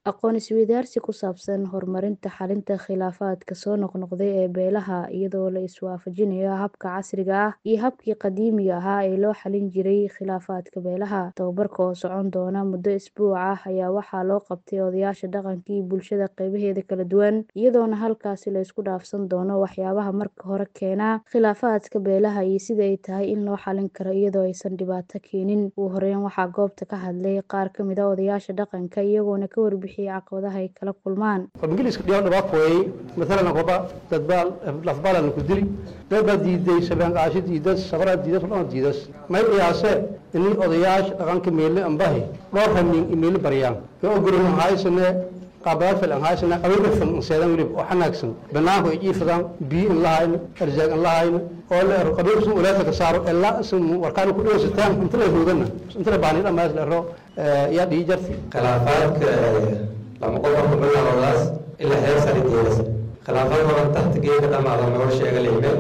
aqoon isweydaarsi ku saabsan horumarinta xalinta khilaafaadka soo noqnoqday ee beelaha iyadoo la iswaafajinayo habka casriga ah iyo habkii qadiimiga ahaa ee loo xalin jiray khilaafaadka beelaha tababarka oo socon doona muddo isbuuc ah ayaa waxaa loo qabtay odayaasha dhaqanka iyo bulshada qeybaheeda kala duwan iyadoona halkaasi la isku dhaafsan doono waxyaabaha marka hore keena khilaafaadka beelaha iyo sida ay tahay in loo xalin karo iyadoo aysan dhibaato keenin ugu horeyn waxaa goobta ka hadlay qaar ka mid a odayaasha dhaqanka iyagoona ka warbixiyay caqabadaha ay kala kulmaan ingiliiska dhiyan dhibaa kooyay maalan qoba dad baa lafbaalan ku dili dad baa diiday sabeen qaashi diidas sabara diidas dhon diidas may qiyaase inay odayaasha dhaqanka meele ambahi dhowr ramin imeele baryaan yo ogolin haysane qaabalaad fil haysane awirka fil seedan wilib oo xanaagsan banaanku ay jiifadaan biyo in lahayn arzaaq in lahayn oo la ero qabiilku ulaasa ka saaro ilaa isin warkaan ku dhawsataan inta la hoodana inta la baani dhamaas la ero yaa dhii jarti khilaafaadka lama qofarka bilowdaas ilaa heer sare jeedas khilaafaad badan tahtigeeda dhamaada noo sheega leyme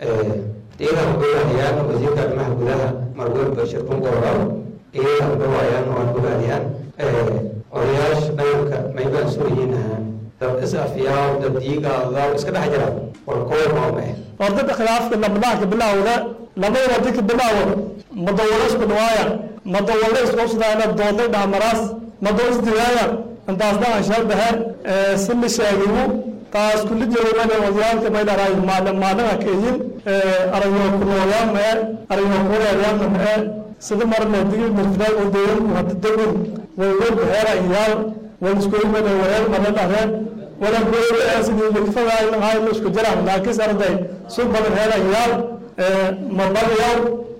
iyadan gogaadiyaan wasiirka arrimaha gudaha marwel bashir bungorow iyadan gowayaan oo gogaadiyaan odayaasha dhaqanka maybaan sooyihiin dad is afyaaw dad diigaadaw iska dhex jira war kooy maome ordada khilaafka labadaanka bilowda labada wadinka bilowo madawalo isku dhawaaya madawalo isqobsadaana doonday dhahmaraas madaw isdigaaya intaas dhahan sharbahe sili sheegimu taas kulli jeedana wadiyaalka may dharay maalin maalina keeyin arayo kulooyaan mee arayo kuleeyaan mee sida marna digi mirfidaan oo deeyan hadda degin way way beera iyaal way isku imana wayal marna dhahreen wala goor sidii milfada ay lahaay la isku jiraan laakiin sarday soo badan heela iyaal mabalayaal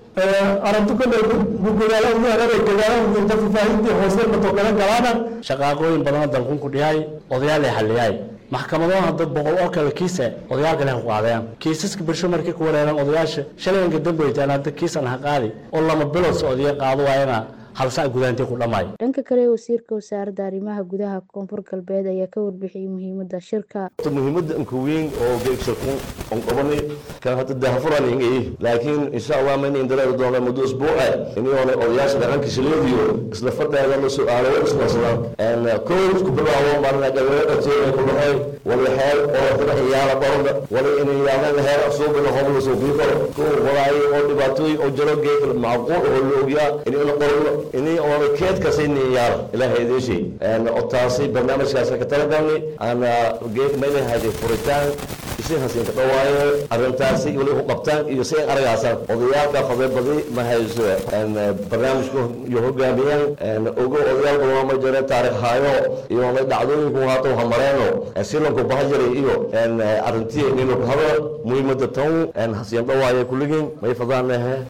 arrintu kale gugulaala ugu hereeray gadaalaha ugu faafaahidii hoose matokala galaana shaqaaqooyin badan dalkun ku dhihay odayaal ay xaliyay maxkamadaha dad boqol oo kale kiisa odayaal kale ku qaadayaan kiisaska bulsho markii ku wareeraan odayaasha shalayinka dambeeytaan hadda kiisan ha qaadi oo lama bilood socodiya qaado waayana halsaa gudaantii ku dhammaay dhanka kale wasiirka wasaaradda arrimaha gudaha koonfur galbeed ayaa ka warbixiyey muhiimadda shirka muhiimadda anka weyn oo geegsaku on qabanay kan hadda dahafuran ingay laakiin insha allah mayna indaleeda doona muddo isbuuca iniyoona odayaasha dhaqanka shileediyo isla fadheeda la su-aalo ismarsadaan kow isku bilaabo maalina gabeero dhagteeda ku dhaxay wali xeel oo dada iyaala barada wali inay yaalan heer asuubina hobla soo bii karo kow walaayo oo dhibaatooyin oo jiro geeg macquul oo la ogyaa inay qorno inay oona keedkasayni yaala ilaahay idiin oo taasi barnaamijkaas ka talagalnay ana geeg mayna haday furitaan isi hasiin ka dhawaayo arrintaasi wali u qabtaan iyo si aragaasaan odayaalka fadebadi ma hayso barnaamijku iyo hogaamiyaan ogo odayaal badan ma jira taarikh haayo iyo dhacdooyinku haato hamareeno silanku bahajiray iyo arrintii inaynu ku hadlo muhiimada tan hasiin dhawaayo kulligiin may fadaan lehe